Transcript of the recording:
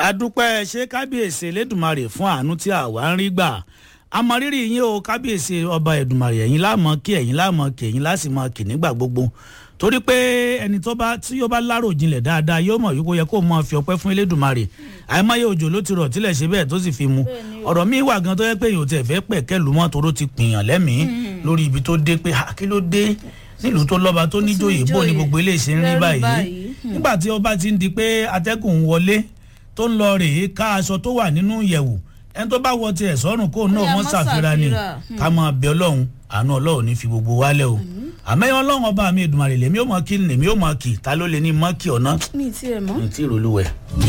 adúpẹ́ ṣé kábíyèsí elédùnmarè fún àánú tí àwa ń rí gbà àmọrírì yín o kábíyèsí ọba ẹ̀dùnmarè ẹ̀yin láàmọ́ kí ẹ̀yin láàmọ́ kí ẹ̀yin láti mọ kì nígbà gbogbo torí pé ẹni tó bá tí yóò bá lárò jinlẹ̀ dáadáa yóò mọ̀ wípé ó yẹ kó mọ fi ọpẹ́ fún elédùnmarè àìmọye òjò ló ti rọ̀ tílẹ̀ ṣe bẹ́ẹ̀ tó sì fi mu ọ̀rọ̀ mi wà gan tó yẹ pé èèyàn tẹ̀ fẹ́ pẹ̀ kẹ́lu mọ́ toró ti pìyàn lẹ́mìí lórí ibi tó dé pé kí ló dé nílùú tó lọ́ba tó níjòyè bó ni gbogbo eléyìí ṣe ń rí báyìí nígbà tí ọba ti ń di pé atẹ́gùn ń wọlé tó ń lọ rèé ká aṣọ tó wà nínú ìyẹ̀wù ẹni tó bá wọ tiẹ̀ sọ́run kó náà mọ́ ṣàfihàn ni ká máa bẹ ọlọ́run àánú ọlọ́run ní fi gbogbo wálẹ̀ o àmẹ́yìn ọlọ́run ọba mi ìdùnmọ̀rẹ̀ lèmi ò mọ̀ kí lèmi ò mọ̀ kí ta ló lè ní mọ́ kí ọ̀nà mi ti ẹ̀ mọ́. ní tí ìrọ̀lúwẹ̀.